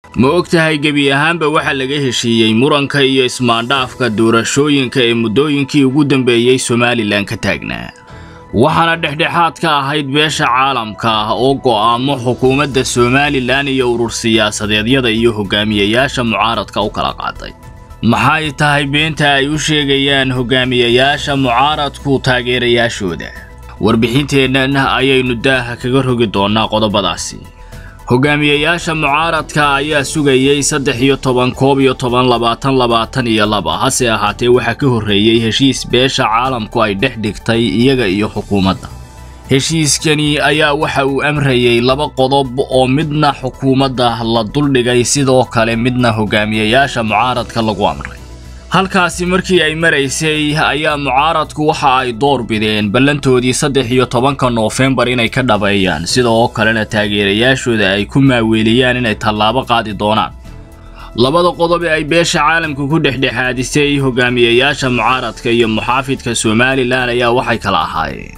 ma og tahay gebi ahaanba waxaa laga heshiiyey muranka iyo ismaandhaafka doorashooyinka ee muddooyinkii ugu dambeeyey somalilan ka taagnaa waxaana dhexdhexaad ka ahayd beesha caalamka ah oo go'aamo xukuumadda somalilan iyo urur siyaasadeedyada iyo hogaamiyayaasha mucaaradka u kala qaaday maxay tahay beenta ay u sheegayaan hogaamiyayaasha mucaaradku taageerayaashooda warbixinteennan ayaynu daaha kaga rogi doonnaa qodobadaasi hogaamiyayaasha mucaaradka ayaa sugayey saddex iyo toban koob iyo toban labaatan labaatan iyo laba hase ahaatee waxaa ka horreeyey heshiis beesha caalamku ay dhex dhigtay iyaga iyo xukuumadda heshiiskani ayaa waxa uu amrayey laba qodob oo midna xukuumadda la duldhigay sidoo kale midna hogaamiyayaasha mucaaradka lagu amray halkaasi markii ay maraysay ayaa mucaaradku waxa ay door bideen ballantoodii saddex iyo tobanka noofembar inay ka dhabeeyaan sidoo kalena taageerayaashooda ay ku maaweeliyaan inay tallaabo qaadi doonaan labada qodob ee ay beesha caalamka ku dhexdhexaadisay hogaamiyayaasha mucaaradka iyo muxaafidka somalilan ayaa waxay kala ahaayeen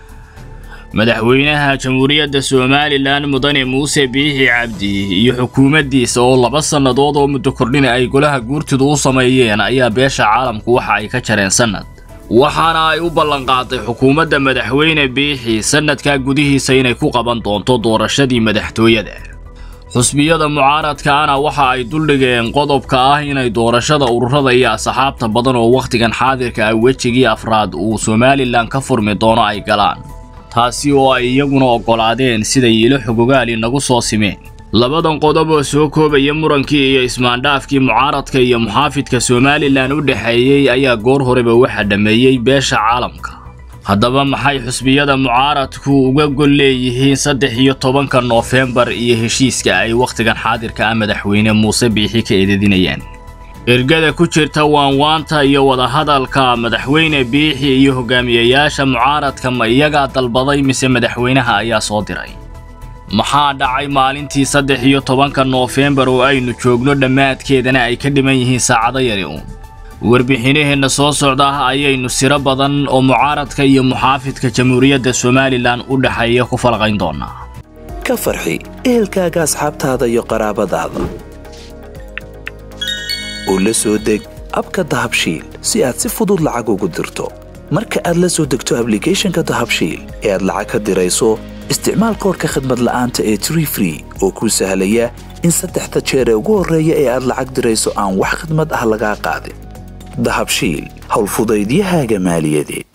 madaxweynaha jamhuuriyadda somalilan mudane muuse biixi cabdi iyo xukuumaddiisa oo laba sannadood oo muddo kordhina ay golaha guurtidu u sameeyeen ayaa beesha caalamku waxa ay ka jareen sannad waxaana ay u ballanqaaday xukuumadda madaxweyne biixi sannadkaa gudihiisa inay ku qaban doonto doorashadii madaxtooyada xusbiyada mucaaradkaana waxa ay duldhigeen qodobka ah inay doorashada ururada iyo asxaabta badan oo wakhtigan xaadirka ah wejigii afraad uu somalilan ka furmi doono ay galaan taasi oo ay iyaguna oggolaadeen siday ilo xogogaali nagu soo simeen labadan qodob oo soo koobaya murankii iyo ismaandhaafkii mucaaradka iyo muxaafidka somalilan u dhexeeyey ayaa goor horeba waxaa dhammeeyey beesha caalamka haddaba maxay xusbiyada mucaaradku uga gol leeyihiin saddex iyo tobanka noofembar iyo heshiiska ay wakhtigan xaadirka ah madaxweyne muuse biixi ka eedadinayaan ergada ku jirta waanwaanta iyo wadahadalka madaxweyne biixi iyo hogaamiyayaasha mucaaradka ma iyagaa dalbaday mise madaxweynaha ayaa soo diray maxaa dhacay maalintii saddex iyo tobanka noofembar oo aynu joogno dhammaadkeedana ay ka dhiman yihiin saacado yari uun warbixinaheenna soo socda ayaynu siro badan oo mucaaradka iyo muxaafidka jamhuuriyadda somalilan u dhexeeya ku falqayn doonaa ka farxi ehelkaaga asxaabtaada iyo qaraabadaada oo la soo deg abka dahabshiil si aad si fudud lacag ugu dirto marka aad la soo degto ablicathonka dahabshiil ee aad lacag ka dirayso isticmaal koorka khadmad la'aanta ee tree free oo kuu sahlaya in saddexda jeer ee ugu horreeya ee aad lacag dirayso aan wax khadmad ah lagaa qaadin dahabshiil howlfudaydiyahaaga maaliyadeed